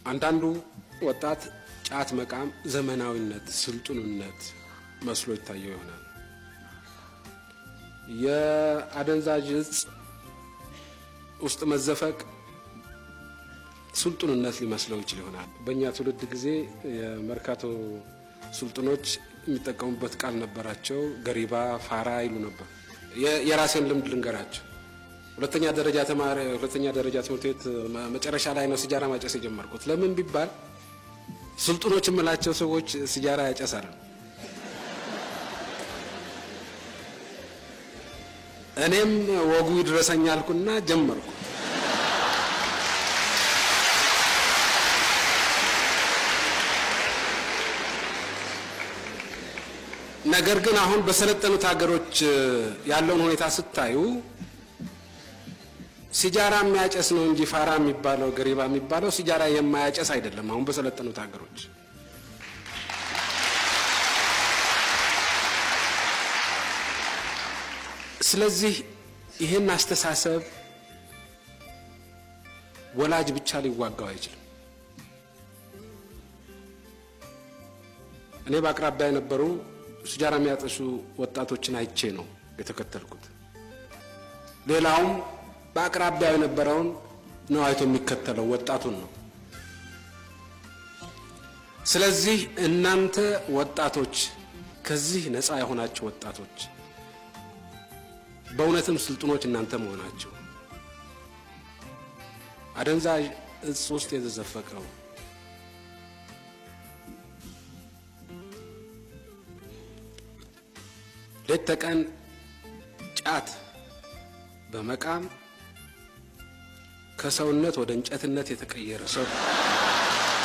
አንዳንዱ ወጣት ጫት መቃም ዘመናዊነት፣ ስልጡንነት መስሎ ይታየው ይሆናል። የአደንዛዥ እጽ ውስጥ መዘፈቅ ስልጡንነት ሊመስለው ይችል ይሆናል። በእኛ ትውልድ ጊዜ የመርካቶ ስልጡኖች የሚጠቀሙበት ቃል ነበራቸው። ገሪባ፣ ፋራ ይሉ ነበር። የራሴን ልምድ ልንገራቸው። ሁለተኛ ደረጃ ተማሪ ሁለተኛ ደረጃ ትምህርት ቤት መጨረሻ ላይ ነው ሲጃራ ማጨስ የጀመርኩት። ለምን ቢባል ስልጡኖች የምላቸው ሰዎች ሲጃራ ያጨሳሉ። እኔም ወጉ ይድረሰኝ አልኩና ጀመርኩ። ነገር ግን አሁን በሰለጠኑት ሀገሮች ያለውን ሁኔታ ስታዩ ሲጃራ የሚያጨስ ነው እንጂ ፋራ የሚባለው ገሪባ የሚባለው ሲጃራ የማያጨስ አይደለም። አሁን በሰለጠኑት ሀገሮች ስለዚህ ይህን አስተሳሰብ ወላጅ ብቻ ሊዋጋው አይችልም። እኔ በአቅራቢያ የነበሩ ሲጃራ የሚያጠሱ ወጣቶችን አይቼ ነው የተከተልኩት። ሌላውም በአቅራቢያው የነበረውን ነው አይቶ የሚከተለው ወጣቱን ነው። ስለዚህ እናንተ ወጣቶች ከዚህ ነፃ የሆናችሁ ወጣቶች በእውነትም ስልጡኖች እናንተ መሆናቸው አደንዛዥ እጽ ውስጥ የተዘፈቀው ሌት ተቀን ጫት በመቃም ከሰውነት ወደ እንጨትነት የተቀየረ ሰው